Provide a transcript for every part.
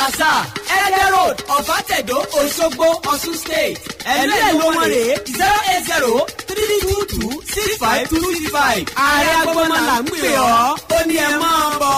àṣà ẹ̀ẹ́dẹ̀ road ọ̀fàtẹ̀dọ̀ òṣogbo ọ̀ṣun state ẹ̀lú ẹ̀lú wọn rè é zero eight zero three two two six five two six five ààrẹ agbọ́nmọ́ là ń pè ọ́ ó ní ẹ máa bọ̀.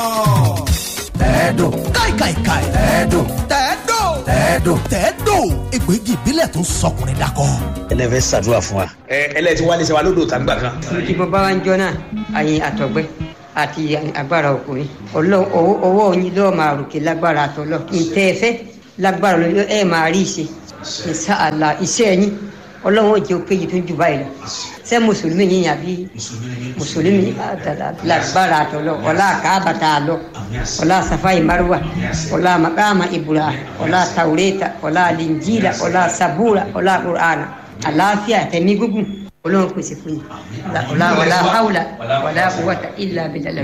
tẹ́ẹ̀dùn káìkàìkàì tẹ́ẹ̀dùn tẹ́ẹ̀dùn tẹ́ẹ̀dùn tẹ́ẹ̀dùn egbògi ìbílẹ̀ tó ń sọkùnrin dakọ. ẹlẹ́fẹ́ ṣàdúrà fún wa. ẹ ẹlẹ́tí wálé ṣe wa lódò tá ń gbà kan. tí mo bá wá ń jọ náà àyìn àtọ̀gbẹ́ àti agbára ọkùnrin Ọlọ́run owó owó yín lọ́ọ́ máa ròkè lágbára àtọ́lọ́ ntẹ́ ẹ fẹ́ lágbára lọ́ọ́ ẹ máa rí ìṣe ìṣàlà iṣẹ́ yín Ọlọ́run ò jẹ́ òkèjì tó jù báyìí lọ ṣé mùsùlùmí yín àbí mùsùlùmí lágbára àtọ́lọ́ ọlá àkàbàtà àlọ́ ọlá safai marwa ọlá makama ibura ọlá taureta ọlá linjila ọlá sabura ọlá qur'ana àlàáfíà tẹ̀mí gúgùn Ọlọ́run pèsè fún yín ọlá ọlá haula ọlá quwwata illa billah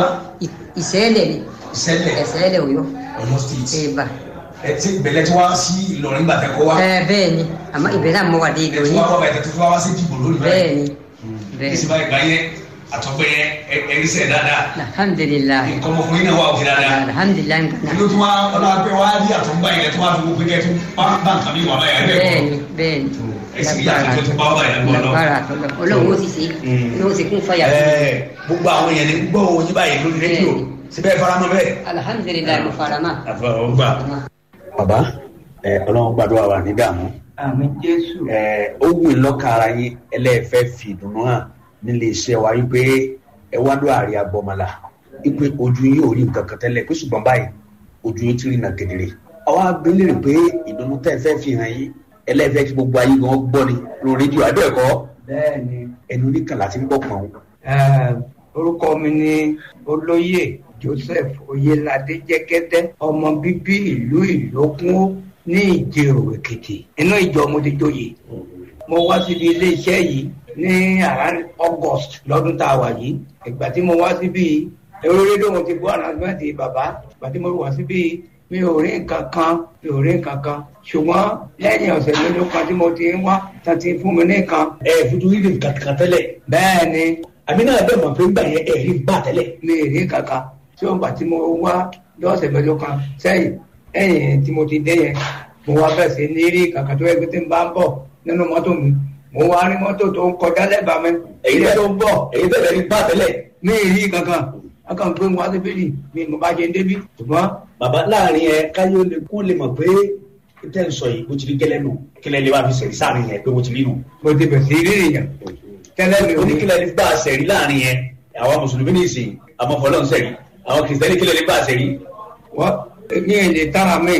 ìṣẹ̀lẹ̀ ni ìṣẹ̀lẹ̀ ìṣẹ̀lẹ̀ Ọ̀yọ́ ọmọ state. ẹ̀bà ẹ ti ìbẹ̀lẹ̀ tí wá sí ìlọrin gbàtẹ́ kọ́ wa. ẹ bẹ́ẹ̀ ni àmọ́ ìbẹ̀rẹ̀ àmọ́ wà dé ẹ ìlú ti yín wá wá bàtẹ́ tó fi wá sí dìbò lónìí bẹ́ẹ̀ ni bẹ́ẹ̀ ìsìn ni báyìí gbà yẹn àtọ́gbẹ́ yẹn ẹ̀rí sẹ̀ dáadáa. alhamdulilayi nǹkan ọmọkùnrin náà wà òkè dáadáa. alhamdulilayi nǹkan ìlú tí wọ́n ọlọ́pẹ́ wá rí àtọ́gbà yẹn tó wá fi gbogbo kẹ́ tó bá nǹkan mi wà báyà ẹ̀ bẹ́ẹ̀ ni bẹ́ẹ̀ ni ẹ̀sìn yàtọ̀ tó ti bá wà báyà lọ́wọ́ náà. lágbára àtọ́lọ́ Ọlọ́run ó sì ṣe ní ó sì kún fàyà sí i. Ẹ, gbogbo àwọn èèyàn ní gbọ́ òun yín báyìí lórí rédíò síbẹ̀ faramọ́ bẹ́ẹ̀. alhamdulilayi mo fara mọ́. àfọwọ́gbà. bàbá ẹ ọlọ́run gbàdúrà wà ní dààmú. àmì jésù ẹ ó wù í lọ́kàn ara yín ẹlẹ́ẹ̀fẹ́ fi ìdùnnú hàn nílé iṣẹ́ wa wípé ẹ wá ló àárẹ̀ agbọ́mọlá wípé ojú yín ò rí nǹkan kan tẹ́lẹ̀ pé ṣùgbọ́n báyìí ojú yín ti rí nà kedere. ọwọ́ abẹ́lẹ̀ pé ìdùnnú tẹ́ ẹ fẹ́ fi hàn yín ẹlẹ́ẹ̀fẹ́ kí gbogbo ayé gan gbọ́ ni lórí rédíò abẹ́ẹ̀kọ́ bẹ́ẹ̀ ni ẹnu oníkan láti ń gbọ́ pọ̀n. eh, orúkọ mi ni olóyè joseph oyelade jẹgẹdẹ ọmọ bíbí ìlú ìlókun ní ìjẹrò èkìtì inú ìjọ mo ti joyè mo wá síbi iléeṣẹ́ yìí ní around august lọ́dún tá a wà yìí ìgbà tí mo wá síbi èrò rédíò mo ti gbọ́ ànàgbẹ́ǹtì bàbá ìgbà tí mo wá síbi mi ò rí nǹkan kan mi ò rí nǹkan kan ṣùgbọ́n lẹ́yìn ọ̀sẹ̀ mélòó kan tí mo ti ń wá tá ti fún mi ní nǹkan ẹ fojú rí nǹkan kan tẹ́lẹ̀ bẹ́ẹ̀ ni àmì náà bẹ́ẹ̀ mọ̀ pé gbà yẹn ẹ̀ rí bá tẹ́lẹ̀. mi ì rí kankan tí ó ń gbà tí mo wá lọ́sẹ̀ mẹ́jọ kan sẹ́yìn ẹ̀yìn tí mo ti dé yẹn mo wá bẹ̀ sí ní rí kankan tó yẹ kí tí n bá ń bọ̀ nínú mọ́tò mi mo wá rí mọ́tò tó ń kọjá lẹ́bàá mi èyí ilé bẹ́ẹ̀ tó ń bọ̀ èyí bẹ́ẹ̀ rí bá tẹ́lẹ̀. mi ì rí kankan akàn gbé wọn wá sí bíbí mi mo bá ṣe ń débí ṣùgbọ́n bàbá láàrin ẹ káyọ̀ lè kó lè mọ̀ pé tẹ́ ń sọ yìí bó ti rí gẹ́lẹ́ nù kílẹ̀ lè wá fi sẹ̀rí sáàrin yẹn pé bó ti rí nù. mo ti bẹ̀ sí rí èèyàn tẹ́lẹ̀ mi ò ní oníkílẹ̀ lè bá a sẹ̀rí láàrin yẹn àwọn mùsùlùmí ní ìsìn àmọ́ fọlọ́n sẹ̀rí àwọn kìrìsìtẹ́nì kílẹ̀ lè bá a sẹ̀rí. wọ́n ní èdè tára mi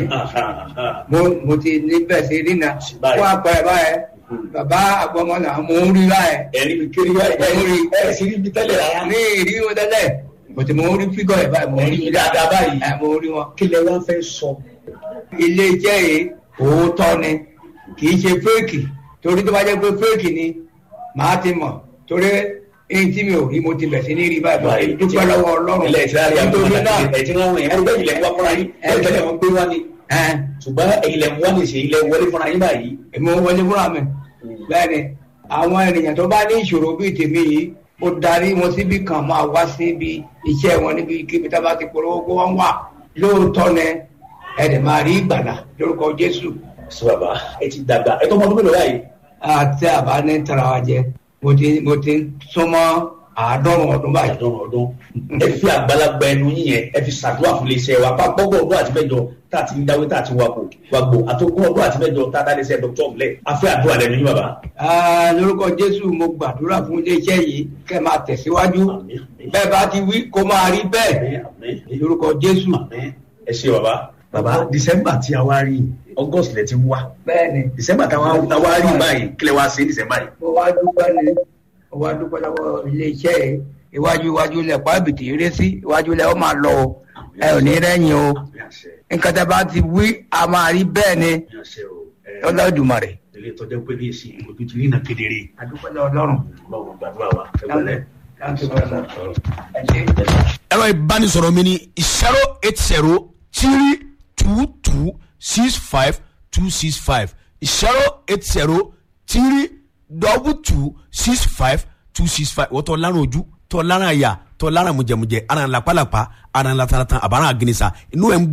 mo mo ti ní bẹ̀ sí rí na Báyìí. wọ́n apẹ̀ báyẹn bàbá àgbọ̀mọ́lá mo ń rí báyẹn ẹ̀rí mi kiri wá ẹ̀ rí ẹ̀ sì rí ibi tẹ́lẹ̀ rárá. ní ìrí wọn tẹ́lẹ̀ bọ̀tí mo rí fígọ̀ ẹ̀ báyìí mo rí ẹ̀rí dáadáa báyìí. ẹ̀ mo rí wọn. kílẹ̀ wá fẹ́ sọ. ilé iṣẹ́ yìí òótọ́ ni kì í ṣe fẹ́ẹ̀kì torí tó bá jẹ́ pé fẹ́ẹ̀kì ni màá ti mọ̀ torí èyí tí mi ò rí mo ti bẹ̀ sí ní rí báyìí báyìí dúpẹ́ lọ́wọ́ ọlọ́run ilẹ̀ ìtìlárí nítorí àgbọ̀n náà àti ẹ̀jẹ̀ wọn yẹn ẹgbẹ́ ilẹ̀ ń wá fúnra yín ẹgbẹ́ wọn gbé wá ni ẹ̀ ṣùgbọ́n ilẹ̀ ń wá ní ìṣe ilẹ̀ wọlé fúnra yín báyìí. èmi ò wọlé fúnra mi bẹ́ẹ̀ ni àwọn ènìyàn tó bá ní ìṣòro bíi tèmi yìí mo darí wọn síbi kan máa wá síbi iṣẹ́ wọn níbi kíbi tá a bá ti polówó kó wọ́n wà lóòótọ́ ni ẹ̀ẹ́dẹ̀ máa rí ìgbàlà lórúkọ Jésù sọ bàbá ẹ ti dàgbà ẹ tó ọmọ ọdún mélòó báyìí. àti àbá ní tara wa jẹ mo ti mo ti súnmọ́ àádọ́rùn ọdún báyìí. àdán ọdún ẹ fi àgbàlagbà ẹnu yín yẹn ẹ fi ṣàdúrà fún iléeṣẹ́ wa pa gbọgbọ ọdún àti mẹ́jọ tá a ti ń dáwé tá a ti wakò wàgbò àtọkùn ọdún àti mẹ́jọ tá a dá iléeṣẹ́ dr ọmọlẹ afẹ àdúrà lẹ́nu yín bàbá. Ah, lórúkọ Jésù mo gbàdúrà fún iléeṣẹ́ yìí kẹ́ máa tẹ̀síwájú Àmín, àmín. bẹ́ẹ̀ bá ti wí kó máa rí bẹ́ẹ̀ Àmín, àmín, lórúkọ Jésù. àmín. ẹ ṣe bàbá. bàbá december tí a wá rí august lẹ ti wá bẹ́ẹ̀ ni december tí a wá rí báyìí kílẹ̀ wá sí december yìí. mo wá dúpẹ́ ni mo wá dúpẹ́ lọ́wọ́ iléeṣẹ́ yìí iwájú iwájú lẹ̀ pàbìtì eré sí iwájú lẹ̀ ó máa lọ o ẹ ò ní rẹ́yìn o àmín àṣẹ nǹkan tẹ́ bá ti wí a máa rí bẹ́ẹ̀ ni àmín àṣẹ o. ẹ, Olódùmarè. ilé ìtọ́jú pé ní èsì ojú ti rí iná kedere. adúpẹ́ lọ́wọ́ Ọlọ́run. báwo gbàdúrà wa ẹ wọlé. Thank you very much. ẹ ṣé. ẹ̀rọ ìbánisọ̀rọ̀ mi ni zero eight zero three two two six five two six five zero eight zero three double two six five two six five wọ́n tọ́ lárùn ojú tọ́ lárùn àyà tọ́ lárùn mùjẹ̀mùjẹ̀ ara ń lapalapa ara ń lataratan àbára àgìnìsà inú ẹ̀ ń gbóná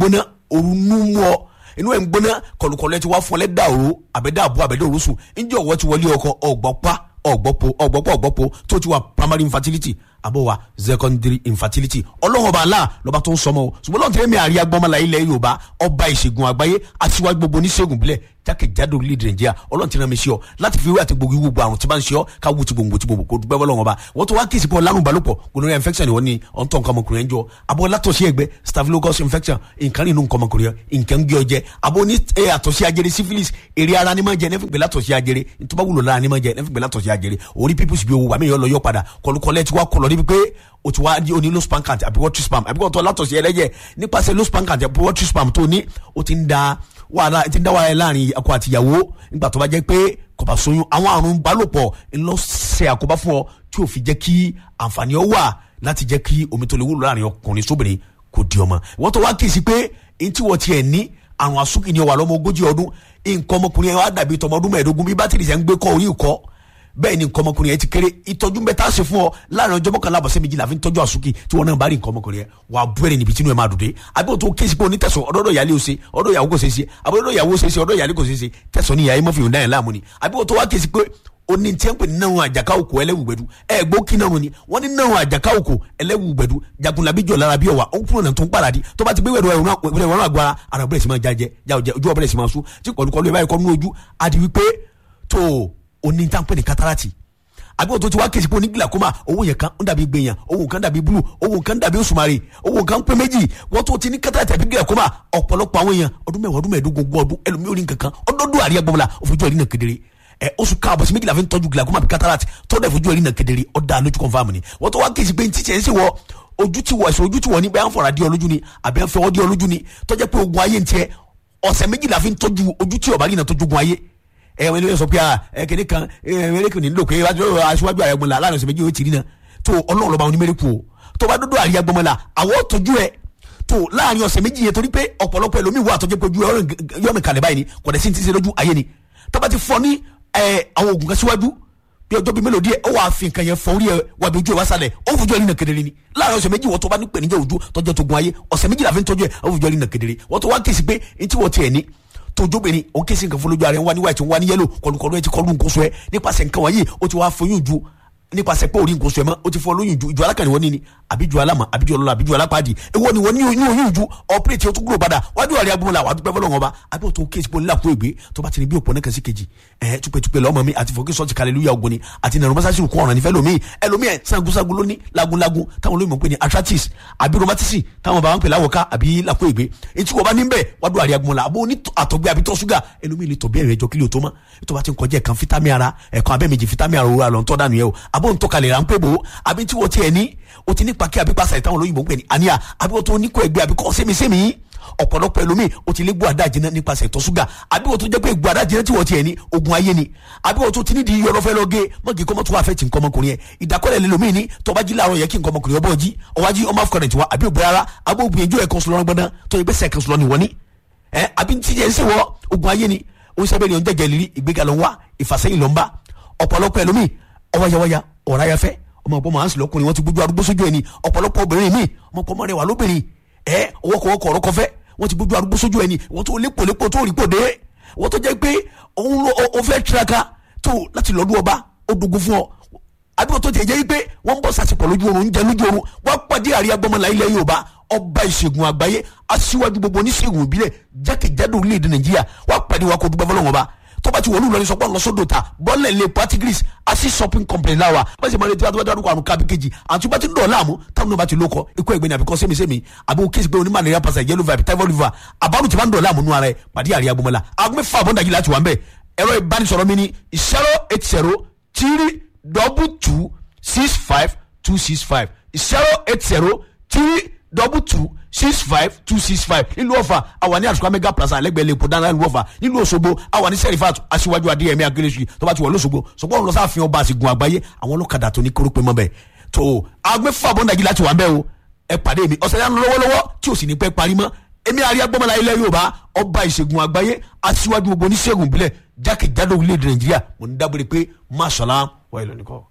òru nú mú ọ inú ẹ̀ ń gbóná kọlùkọlù ẹ ti wá fún ọ lẹ́dà òru àbẹ̀dà àbọ̀ àbẹ̀dà òru sùn ǹjẹ́ ọ̀wọ́ ti wọlé ọkọ ọ̀gbọ́pá ọ̀gbọ́pọ̀ ọ̀gbọ́pọ̀ ọ̀gbọ́pọ̀ tó ti wà primary infertility àbọ̀ wà secondary infertility ọlọ́run ọba aláà lọ́ba tó ń sọmọ o ṣùgbọ́n lọ́n tẹ́lẹ̀ mi àríyá gbọ́mọlá ilẹ̀ yorùbá ọba ìṣègùn àgbáyé aṣíwájú gbogbo oníṣègùn bílẹ̀ jákèjádò orílẹ̀-èdè nàìjíríà ọlọ́run ti rán mi sí ọ láti fi wé àti gbogbo gbogbo àrùn tí bá ń ṣe ọ ká wù ti gbòǹgbò tí gbòǹgbò kó dúpẹ́ bọ́lọ́run ọba wọ́n tó wá kí ìsìnkú ọlárùn balùpọ̀ gonorrhea infection ni wọ́n ní ọ̀ntọ́ nǹkan ọmọkùnrin ẹ̀ ń jọ abọ́ látọ̀sí ẹgbẹ́ staphylococcus infection nǹkan nínú nǹkan ọmọkùnrin ẹ̀ nǹkan ń gbé ọ jẹ abọ́ ní ẹ̀ àtọ̀sí ajere syphilis èrè ara ni máa jẹ nẹ́fìn gbé látọ̀sí ajere ntọ́ba wúlò lára ni máa jẹ nẹ́fìn gbé látọ̀sí ajere orí pípùsì bí owó wà mí yọ lọ yọ padà kọlùkọlẹ̀ ti wá kọlọ̀ níbi pé o ti wá ní o ní low span count àbí water spam àbí kò tó látọ̀sí ẹlẹ́jẹ̀ nípasẹ̀ low span count àbí water spam tó ní o ti ń da wàhálà ti ń dá wàhálà láàrin akọ àtìyàwó nígbà tó bá jẹ́ pé kò bá soyún àwọn àrùn balòpọ̀ ńlọ ṣe àkóbá fún ọ tí o fi jẹ́ kí àǹfààní ọ wà láti jẹ́ kí omi tó lè wúlò láàrin ọkùnrin sóbìnrin kò di ọmọ wọ́n tó wá kí sí pé ntí wọ́n tiẹ̀ ní àrùn àsúkì ni ọ wà lọ́mọ ogójì ọdún nǹkan ọmọkùnrin yẹn wá dàbí tọmọ ọdún mẹ́ẹ̀ẹ́dógún bí bátìrì sẹ́ ń gbé kọ́ orí ìkọ́ bẹ́ẹ̀ ni nǹkan ọmọkùnrin yẹn ti kéré ìtọ́jú mẹ́ta ṣe fún ọ láàrin ọjọ́ mọ́kànlá àbọ̀sẹ́ méjìlá fi ń tọ́jú àsúkì tí wọn náà bá rí nǹkan ọmọkùnrin yẹn wà á bú ẹ̀rẹ̀ níbi tí inú ẹ̀ máa dùn dé àbí òtún kéésì pé onítẹ̀sán ọ̀dọ́dọ̀ ìyálé ó ṣe ọ̀dọ̀ ìyàwó kò ṣe é ṣe àbí ọ̀dọ̀ ìyàwó ṣe é ṣe ọ̀dọ̀ ìyálé kò ṣe é ṣe tẹ̀sán ní ìyá mọ́fì òǹdà yẹn láàmú ni àbí òtún wá kéésì pé oní tí ń pè ní náà àjàká òkò ẹlẹ́wùgbẹ́dù ẹ gbó kí náà ni wọ́n ní náà àjàká òkò ẹlẹ́wùgbẹ́dù jagunlabi jọ̀ lára bí ọ̀wà ó kúrò náà tó ń paradì tó bá ti gbé wẹ̀rọ ẹ̀rọ ẹ̀rọ àgbára ara bẹ̀rẹ̀ sí máa jájẹ jáwọ́jẹ ojú ọ̀bẹ̀rẹ̀ sí máa sún tí kọ̀lùkọ̀lù ẹ̀ báyìí kọ́ nínú ojú àti wípé tó oní tí ń pè ní kátàràtì àbí òtún ti wá kèsì pé oní glaucoma owó yẹn kan ń dàbí gbẹ̀yàn owó kan dàbí blue owó kan dàbí òṣùmàrè owó kan pé méjì wọ́n tó ti ní kátàràtì àbí glaucoma ọ̀pọ̀lọpọ̀ àwọn èèyàn ọdún mẹ́wàá ọdún mẹ́ẹ̀ẹ́dógún ogún ọdún ẹlòmíì orí nǹkan kan ọdọọdún àríyá gbọmọlá òfojú ẹ̀rí náà kedere ẹ oṣù káàbọ̀ sí méjìlá fi ń tọ́jú glaucoma àbí cataract tọ́jú ẹ̀fojú ẹ̀rí náà kedere ọ̀dà lójú confam ni wọ́n tó wá kèsì pé ntí tiẹ̀ ń sì wọ ojú ti wọ ẹ̀sùn ojú ti wọ ní bẹ́ẹ̀ ń fọ̀rọ̀ adé ọlójú ni àbẹ́ ń fẹ́ ọdí ọlójú ni tọ́jú pé ogun ayé ń tiẹ̀ ọ̀sẹ̀ méjìlá fi ń tọ́jú ojú tí ọ̀bá rí náà tọ́jú ogun ayé ẹ wọn lè sọ pé ẹ kéde kan ẹ mẹrẹkù ní lóko aṣíwájú ààrẹ gbọmọlá láàrin ọ̀sẹ̀ méjì ó ti rí náà tó ọlọ́run lọ́ba onímẹ̀rẹ̀kù o tó bá dúdú àríyá gbọmọlá àwọ̀ tọ́jú ẹ tó láàrin ọ̀sẹ̀ méjì yẹn torí pé ọ̀pọ̀lọpọ̀ ẹlòmíì wà tọ́jú pé ojú yọ̀nù kalẹ̀ báyìí ni kò dẹ̀ sí ti ṣe lójú ayé ni tó bá ti fọ ní àwọn oògùn kan síwájú bí ọjọ́ bíi mélòó díẹ̀ ó wàá fi nǹkan yẹn fọ orí ẹ wà bí ojú ẹ wá sálẹ̀ ó fojú ẹ rí nà kedere ni láàrin ọ̀sẹ̀ méjì wọ́n tó bá ní pè níjà ojú tọ́jú tó gun ayé ọ̀sẹ̀ méjì la fi ń tọ́jú ẹ ó fojú ẹ rí nà kedere wọ́n tó wá kèsì pé ntí wọ́n tiẹ̀ ní tójóbìnrin òun kèsì nǹkan fún lójú ara ẹ ń wá ní white ń wá ní yellow kọlùkọlù ẹ ti kọlù nǹkan sọ ẹ nípasẹ̀ nǹkan wọ̀nyí ó ti wá foyún ju nípasẹ̀ pé orí nǹkan sọ ẹ mọ́ ó ti fọ lóyún ju ìjọ alákànní wọn ní ni àbí ju alámọ̀ àbí ju ọlọ́lá àbí ju alápàdé èwo ni wọ́n ní oyún oyún ju ọ̀pẹ́rẹ́tì ó tún gbúrò padà wájú ọ̀rẹ́ agbóhùn la wà á dúpẹ́ fọlọ́wọn ọba àbí òtún kéésì pọ̀ nílà kó ègbé tó bá ti ní bí òpó nìkan sí kejì ẹ̀ tupẹ̀tupẹ̀ lọ́mọ mi àti fọ́kí sọ́ọ̀tì kàlẹ́lúyà ogun ni àti nàrọ̀ mọ́sáàsì kún ọ̀ràn nífẹ̀ẹ́ lómi ẹlòmí ẹ̀ sangunsangun ló ní lagunlagun táwọn olóyìnbó ń pè ní arthritis àbí rheumatism táwọn bá ń pè láwọ̀ká àbí làkó ègbé etí wọ́n bá ní bẹ́ẹ̀ wádùn àríyá gbọ́n la àbó ní àtọ̀gbẹ́ àbí tọ́ ṣúgà ẹlòmí lè tọ̀ bí ẹ̀rẹ̀ ẹjọ́ kílò tó mọ́ ètò bá ti ń kọjá ẹ̀kan fítámì ara ẹ̀kan abẹ́ méjì fítámì ara òwúrọ̀ àlọ́ ń tọ́ dànù yẹ o àbó ń tọ́kalẹ̀ rà ń pè bò àbí tí wọ́n ti ẹ̀ ní o ti ní pàkí àbí pàṣẹ táwọn olóyìnbó ń pè ní àníyà àbí wọ́n tó ní kó ẹgbẹ́ àbí kọ́ sẹ́mi-sẹ́mi ọ̀pọ̀lọpọ̀ ẹlòmíì o ti lé gbọ́ àdá jiná nípasẹ̀ ìtọ̀ ṣúgà àbí wọ́n tó jẹ́ pé gbọ́ àdá jiná tí wọ́n ti ẹ̀ ní ogun ayé ni àbí wọ́n tó ti ní di yọ̀rọ̀ fẹ́ lọ gé mọ́gì kọ́mọ́ tó wà fẹ́ ti nǹkan ọmọkùnrin yẹn ìdákọ́lẹ̀ lẹ́lòmíì ní tọ́ba jí láàárọ̀ yẹ kí nǹkan ọmọkùnrin ọbọ̀ jí ọwájí ọmọ afọkàrẹ̀ tiwa àbí òbí rárá àbí òbí ẹjọ́ ẹ̀kan sọlọ́rọ́ gbọ́dán tó yẹ pé sẹ́ẹ̀kan sọlọ́ ni wọ́n ní ẹ àbí tí yẹn ń sèwọ́ ogun ayé ni ó ń sábẹ́ ni ó ń jẹ́jẹ́ lírí ìgbéga ló ń wá ìfàsẹ́yìn ló ń bá ọ̀pọ̀lọpọ̀ ẹlòmíì ọwọ́yawọ́ya ọ̀ráyafẹ́ ọmọ ọ̀pọ̀ màá ń sìn lọ́kùnrin wọn ti gbójú arúgbó sójú ẹni ọ̀pọ̀lọpọ̀ obìnrin mi ọmọ ọ̀pọ̀ mọ́rẹ̀ wà lóbìnrin ẹ ọwọ́kọ̀wọ́kọ̀ ọ̀rọ̀ kọfẹ́ wọ́n ti gbójú arúgbó sójú ẹni wọ́n tó lépo lépo tó rí pòdé wọ́n tó jẹ́ pé òun ló o fẹ́ tiraka tó láti lọ́dún ọba ó dogun fún ọ àbíkọ́ tó ti jẹ́ pé wọ́n ń bọ̀ sàṣepọ̀ lójú oorun ń jẹ lójú oorun wọ́n pàdé àríyá gbọ́mọlá ilẹ̀ Yorùbá ọba ìṣègùn àgbáyé aṣíwájú gbogbo oníṣègùn ìbílẹ̀ jákèjádò orílẹ̀-èdè Nàìjíríà wọ́n pàdé wa kó dúpẹ́ fọlọ́wọ́n ọba tọ́ba ti wọlé ìlọrin sọ pé ọ̀nà sódò ta bọ́ọ̀lẹ̀ lè patigris asi shopping company láwa bẹ́ẹ̀ sì máa retí wàá dárúkọ àrùn kábí kejì àti bá ti ń dọ̀ láàmú táwọn náà bá ti lóko ikú ẹgbẹ́ ni àbíkọ́ sẹ́mi-sẹ́mi àbí o kéésì pé oní malaria pasa yellow vibe typhoid fever àbárù tí bá ń dọ̀ láàmú nù ara ẹ̀ pàdé àríyá gbọmọlá agbẹ́ fà bọ́ndà yìí láti wà ń bẹ̀ ẹ̀rọ ìbánisọ̀rọ̀ mi ni zero eight zero three double two six five two six five zero eight zero three double two six five two six five nílùú ọ̀fà àwa ní àsùkò mega plaza alẹ́gbẹ̀ẹ́ lè kó dáná nílùú ọ̀fà nílùú Òṣogbo àwa ní sẹ́rífàt aṣíwájú adéyẹmí akérésì tó bá ti wọ̀ lọ́sọ̀gbọ̀ sọ̀gbọ́n lọ sáfihàn ọba àsìgùn àgbáyé àwọn ọlọ́kadà tó ní kórópè mọ́ bẹ́ẹ̀ tó agbẹ́fà bọ́ndàjì láti wà ń bẹ́ẹ̀ o ẹ pàdé mi ọ̀sẹ̀ yẹn lọ́wọ́lọ́wọ́ tí ò sì ní pẹ́ parí mọ́ èmi àríyá gbọ́mọlá ilẹ̀ Yorùbá ọba ìṣègùn àgbáyé aṣíwájú gbogbo oníṣègùn ìbílẹ̀ jákèjádò orílẹ̀-èdè Nàìjíríà mo ní dábòrè pé máṣọ́lá wà ìlú nìkan.